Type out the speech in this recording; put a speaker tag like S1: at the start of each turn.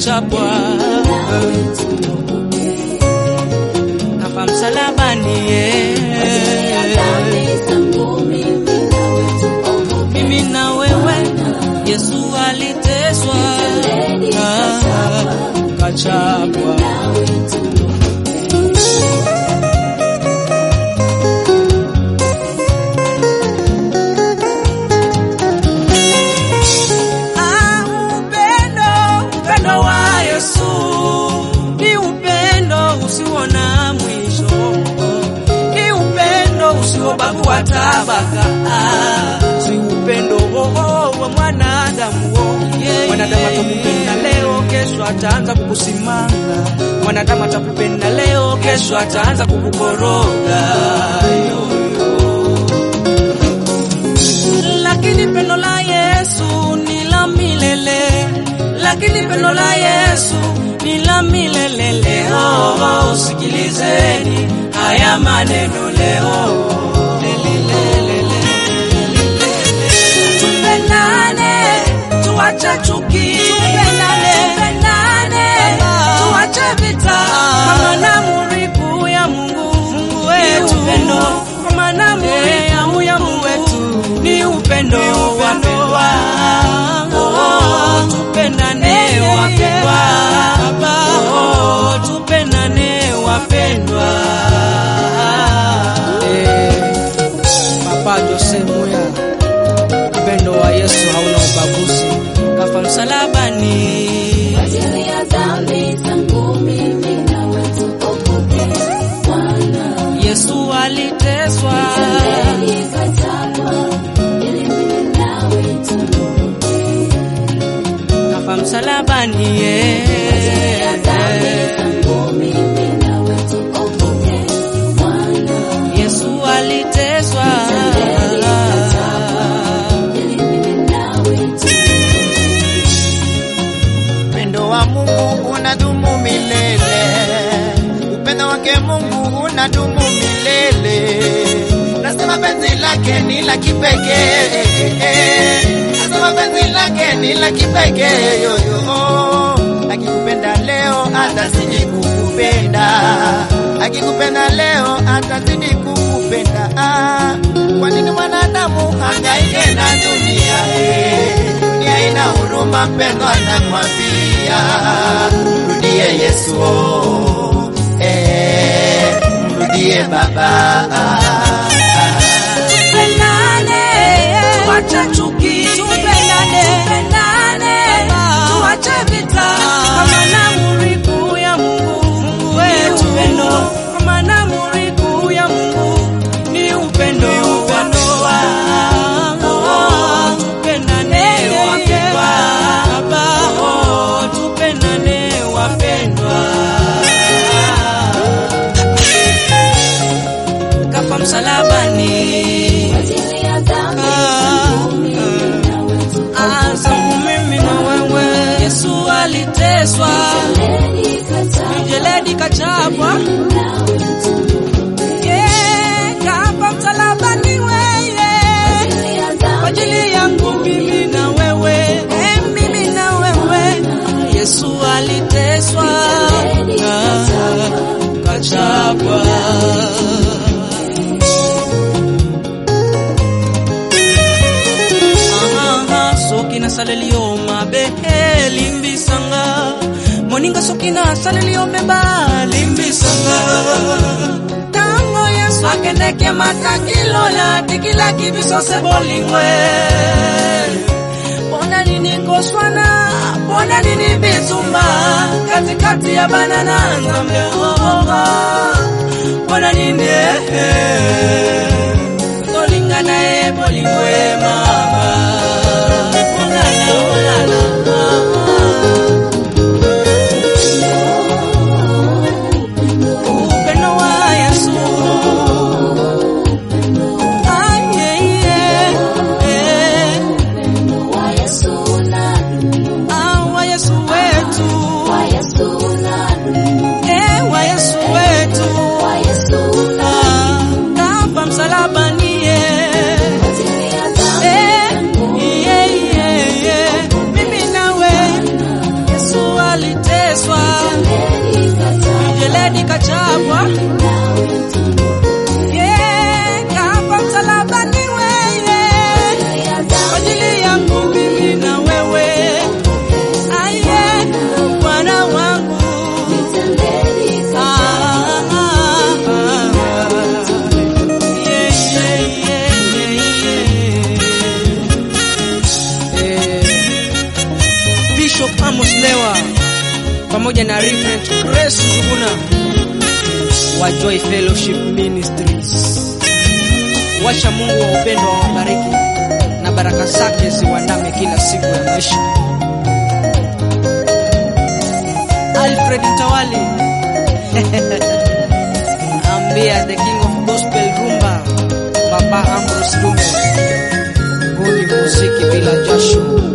S1: kachapwa kafa msalabani mimi na wewe Yesu aliteswa kachapwa Ah, upendo, upendo wa Yesu ni upendo usio na mwisho, ni upendo usiobagua tabaka, ah, si upendo oh, wa mwanadamu oh. Mwanadamu atakupenda leo, kesho ataanza kukusimanga. Mwanadamu atakupenda leo, kesho ataanza kukukoroga yo, yo lakini pendo la Yesu ni la milele, lakini pendo la Yesu ni la milele. Leo usikilizeni haya maneno leo. Tupendane, tuache chuki, tupendane, tupendane, tuache vita, kwa maana amri kuu ya Mungu, Mungu wetu upendo, kwa maana amri ya Mungu wetu ni upendo, wapendwa. Oh, tupendane wapendwa, oh, tupendane wapendwa. Eh, Papa Jose Moya, upendo wa Yesu hauna ubaguzi, kafa msalabani. Yesu aliteswa kafa msalabani yeah. Yesu aliteswa
S2: Upendo wa Mungu unadumu milele, upendo wake Mungu unadumu milele. Nasema penzi lake ni la kipekee, nasema penzi lake ni la kipekee yoyo. Akikupenda leo atazidi kukupenda, akikupenda leo atazidi kukupenda. Ah, Kwa nini mwanadamu hangaike na dunia eh? dunia ina huruma, mpendo anakwambia mrudie Yesu, oh, eh, mrudie Baba.
S1: Tupendane, tuache chuki, tupendane, tupendane, tuache vita, kwa maana amri kuu ya Mungu, Mungu wetu upendo, kwa maana amri kuu ya Mungu ni upendo, wapendwa. Oh, tupendane wapendwa, oh, tupendane wapendwa. Kafa msalabani Ah, zangu mimi na wewe. Yesu aliteswa, mijeledi kachapwa, Yeah, kafa msalabani weye, kwa ajili yangu mimi na wewe, Eh, mimi na wewe. Yesu aliteswa, ah, kachapwa. Aha, sokina salelio mabehe limbisanga moninga sokina salelio meba limbisanga tango yesu akendeke matakilola tikila kibiso se bolingwe bona nini koswana bona nini bitumba katikati ya banana nzambe oga bona nini eh, tolingana e bolingwe mama olala olala upendo wa yesu Ay, yeah, yeah, eh. Ah, wa yesu wetu eh, wa yesu wetu Ah, kafa msalabani eh. pamoja na Reverend Grace Njuguna wa Joy Fellowship Ministries. Wacha Mungu wa upendo awabariki na baraka zake ziwandame kila siku ya maisha. Alfred Mtawali ambia the king of gospel rumba Baba Ambrose Lume, huu ni muziki bila jasho.